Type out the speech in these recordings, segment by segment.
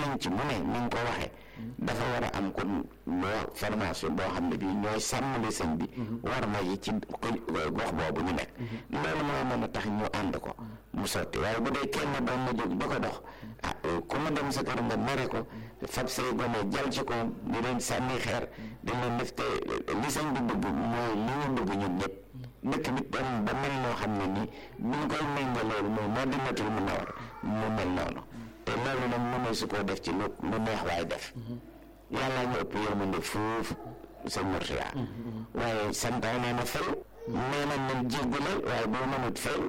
penc mu ne ni nga ko waxee dafa war a am kon loo formation boo xam ne bii ñooy sàmmali sëñ bi war ma yi ci gox boobu ñu nekk loolu moo mën a tax ñu ànd ko mu sotti waaye bu dee kenn doon na jóg di ko dox ah ku ma dem sa kër nga mere ko fab say gone jal ci ko di leen sànni xeer di leen def te li sëñ bi bëgg mooy li ñu bëgg ñun ñëpp dëkk bi dem ba mel noo xam ne nii bu ñu koy méngale loolu mooy moo dinatul mu nawar mu mel noonu te loolu nag mënoo su koo def ci lu lu neex waay def yàlla ñu ëpp yërmande foofu sa murtiya waaye santaane na fay nee na nañ jéggale waaye boo mënut fay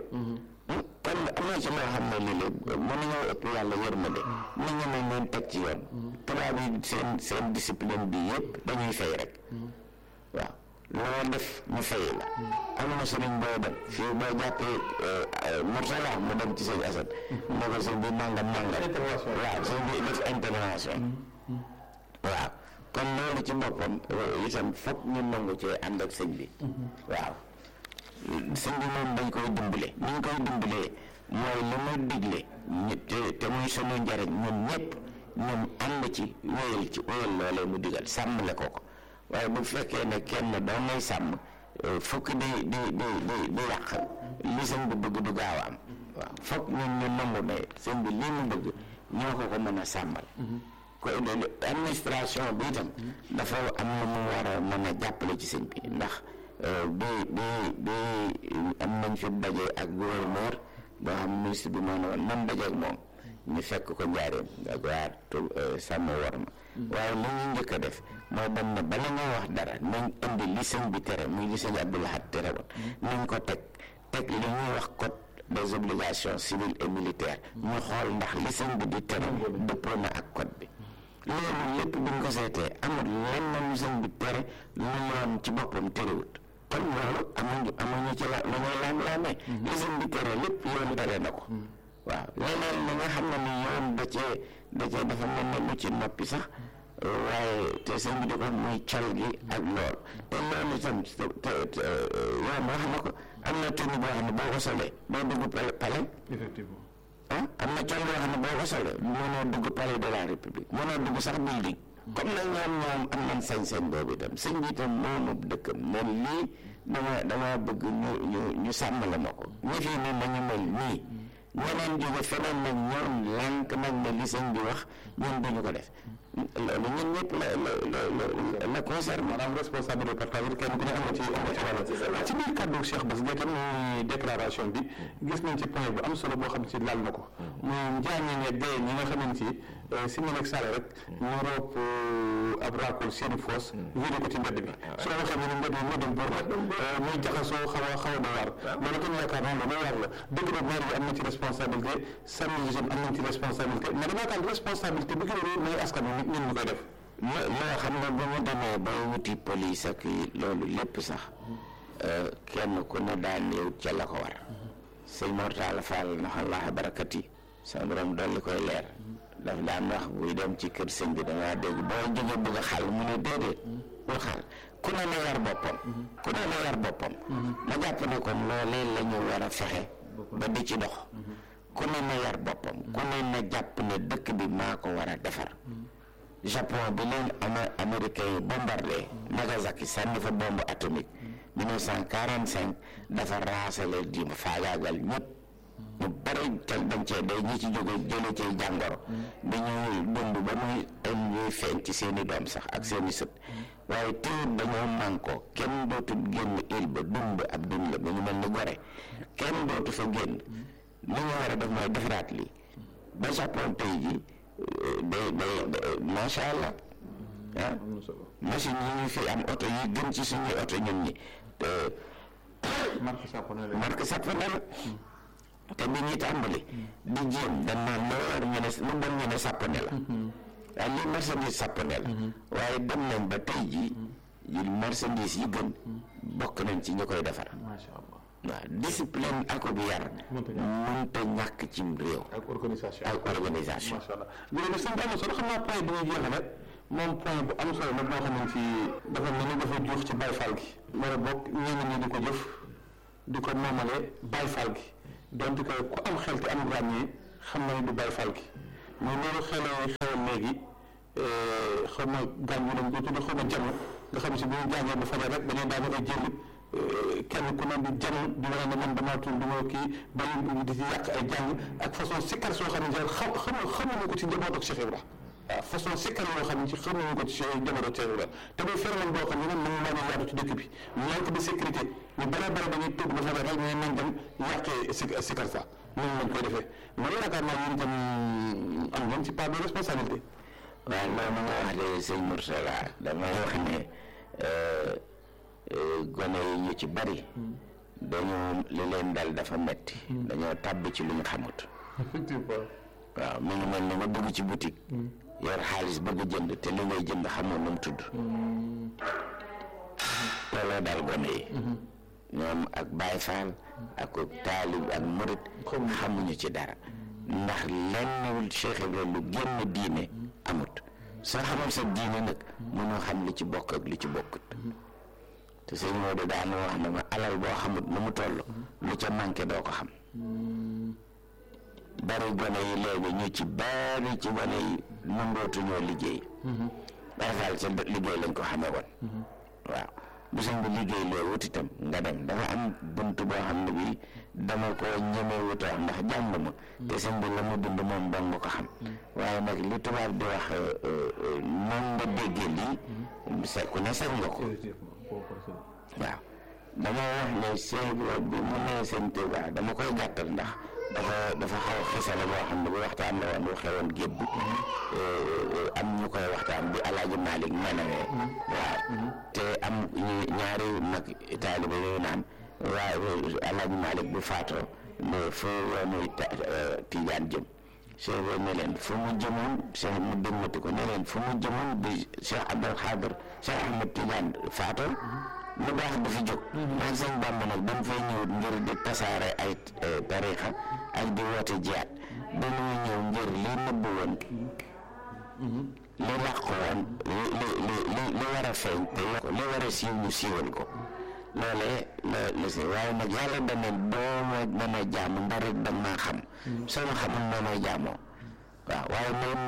kon am na ci loo xam ne lii lépp mënuñoo ëpp yàlla yërmande nit ñi nañ leen teg ci yoon tubaab yi seen seen discipline bi yëpp dañuy fay rek waaw loo def ñu fay la am na sëriñ boo dem fii boo jàppee Murtala mu dem ci sëñ Assane ne ko sëñ bi nangam nangam waaw sëñ bi def intervention waaw kon loolu ci boppam itam foog ñu nangu cee ànd ak sëñ bi waaw sëñ bi moom dañ koy dimbale ni ñu koy dimbalee mooy li mu digle ñu te te muy sunu njariñ ñun ñëpp ñun ànd ci wéyal ci wéyal loolee mu digal sàmmle ko ko waaye bu fekkee ne kenn doon nay sàmm fukk di di di di di yàq li sëñ bi bëgg du gaaw a am waaw foog ñun ñu nangu ne sëñ bi lii mu bëgg ñoo ko ko mën a sàmmal ko administration bi itam dafa am na mu war a mën a jàppale ci sëñ bi ndax bi bi bi am nañ fi daje ak gouverneur boo xam ministre bi moo ne woon man daje ak moom ñu fekk ko njaareem ak waa sàmm war ma waaye li ñu njëkk a def mooy dem ne bala nga wax dara nañ indi li sëñ bi tere muy li sëñ Abdou Lahad tere woon nañ ko teg teg li ñuy wax code des obligations civiles et militaires ñu xool ndax li sëñ bi di tere dëppoo na ak code bi loolu lépp bu ñu ko seetee amul lenn lu sëñ bi tere lu yoon ci boppam terewut kon loolu amuñu amuñu ci la lu ñuy laam-laamee li sëñ bi tere lépp yoon tere na ko waaw leneen li nga xam ne ni yoon da cee da cee dafa mel ne lu ci noppi sax waaye te sëñ bi di ko muy cal gi ak lool te loolu itam te te yoon wax na ko am na tenue boo xam ne boo ko solee doo dugg palais effectivement ah am na cal boo xam ne boo ko solee mënoo dugg palais de la république mënoo dugg sax building comme nag ñoom ñoom am nañ sañ-sañ boobu itam sëñ bi itam moomu dëkkam moom lii dama dama bëgg ñu ñu ñu sàmmale ma ko ñi fii ne nañu mel nii ñeneen jóge feneen nag ñoom lànk nag ne li sëñ bi wax ñun duñu ko def loolu ñun ñëpp la la la la concerne maanaam responsabilité partagée kenn ku ne am na ci am na ci wàll ci biir kàddu Cheikh Bass Gueye tam muy déclaration bi gis nañ ci point bu am solo boo xam ci laal na ko muy njaañe ne dee ñi nga xamante ni si ma nekk sale rek ñu roop ab raakool seeni foos wéri ko ci mbedd bi su la waxee ne mbedd bi mbedd bu muy jaxasoo xaw a xaw a doy waar loolu tam yaakaar naa lu doy waar la dëgg la maire bi am na ci responsabilité service jeune am nañ ci responsabilité mais dama yaakaar responsabilité bi gën a rëy mooy askan wi ñun ñu koy def loo xam ne ba mu demee ba wuti police ak loolu lépp sax kenn ku ne daan ñëw ca la ko war sëñ Mortala Fall naxallaaha barakati sa borom dolli koy leer daf daan wax buy dem ci kër sëñ bi dangaa dégg boo jóge bëgg a xal mu ne déedéet bul xal ku ne na yar boppam ku ne na yar boppam ma jàpp ne kon loolee la ñu war a fexe ba di ci dox ku ne na yar boppam ku ne na jàpp ne dëkk bi maa ko war a defar Japon bi leen ama américain yi bombardé Nagasaki sànni fa bombe atomique 1945 dafa raasale di faagaagal ñëpp ñu bëri tel dañ cee day ñi ci jóge jële cay jàngoro dañuy dund ba muy am ñuy feeñ ci seeni doom sax ak seeni sët waaye teewut dañoo mànkoo kenn dootul génn île ba dund ab dund la ba ñu mel ni gore kenn dootu fa génn li ñu war a def mooy defaraat lii ba Japon tey ji day day macha allah ah machine yi ñu fi am oto yi gën ci suñuy oto ñun ñi marque japonais la marque japonais la te bi ñuy tàmbali di jéem dañ naan loo war ñu ne lu bon ñu ne japonais la waaye lii marchandise japonais la waaye dem nañ ba tey jii yi marchandise yi gën bokk nañ ci ñu koy defar macha allah waaw discipline ak bi yar mënta ñàkk ci réew ak organisation ak organisation macha allah jërëjëf sëñ bi am na solo xam naa point bi ñuy jeexale moom point bu am solo la boo xam ne fii dafa mel ni dafa juux ci Baye Fall gi wala boog ñenn ñi di ko jëf di ko moomale Baye Fall gi donte que ku am xel te am ràññee xam na ne du Baye Fall gi mais loolu xelee xewoon léegi xaw ma gaañ ñu lañ ko tudd xaw ma jamono nga xam ne si bu ñu jàngee ba fajar rek dañuy daal ay jël kenn ku ne di jam di wane ne man damaa tudd duma kii bay di ci yàq ay jàng ak façon sikkar soo xam ne xam xam xamuñu ko ci njaboot ak Cheikh Ibra waaw façon sikkar yoo xam ne ci xamuñu ko ci njaboot ak Cheikh Ibra te muy phénomène boo xam ne nag mën naa yaatu ci dëkk bi manque de sécurité ñu bare bare dañuy tudd ba fajar rek ñu nañ dem yàqee si sikkar sa noonu lañ koy defee man yaakaar naa yéen itam am ngeen ci part de responsabilité waaw loolu nga wax de sëñ Moursala damay wax ne gone yi ñu ci bari dañoo li leen dal dafa metti dañoo tàbb ci lu ñu xamut effectivement waaw mi ngi mel ni nga dugg ci boutique yor xaalis bëgg jënd te li ngay jënd xamoo nu mu tudd looloo dal gone yi ñoom ak Baay Faal ak taalib ak murit xamuñu ci dara ndax lenn Cheikh Ibrahima lu génn diine amut soo xamal sa diine nag mënoo xam li ci bokk ak li ci bokkut te sëñ Maodo daan wax ne ma alal boo xamut nu mu toll lu ca manqué doo ko xam bari gone yi léegi ñu ci bari ci gone yi nangootuñoo liggéey Baay Faal sa liggéey lañ ko xamee woon waaw bu sëñ bi liggéey loo wut itam nga dem dafa am bunt boo xam ne bii dama ko ñemee wuta ndax jàng ma te sëñ bi la mu dund moom dong nga ko xam waaye nag li tubaab di wax noon nga déggee lii sa ku ne sañ nga ko waaw dama wax ne sëñ bi mu nee sëñ Tuubaa dama koy gàttal ndax dafa dafa xaw xisale boo xam ne bu waxtaan la woon bu xewoon géej bi am ñu koy waxtaan bi alaaji Malick menawee waaw te am ñaari mag taalibe yooyu naan waaw alaaji Malick bu faatoo ne fu yoonu Tijaan jëm Cheikh bi ne leen fu mu jëmoon Cheikh mu dimmati ko ne leen fu mu jëmoon bi Cheikh Abdul Xaadir Cheikh Ahmed Tijaan faatoo lu baax du fi jóg man sëñ Bàmba nag dañ fay ñëw ngir di tasaare ay tarixa ak di woote jiyaat dañuy ñëw ngir li nëbb woon li làq woon li li li li war a feeñ te li war a siiw ñu siiwal ko loolee la la si waaye nag yàlla dana doo ma mën a jaamu ndarit da maa xam soo ma xamul noo may jaamoo waaw waaye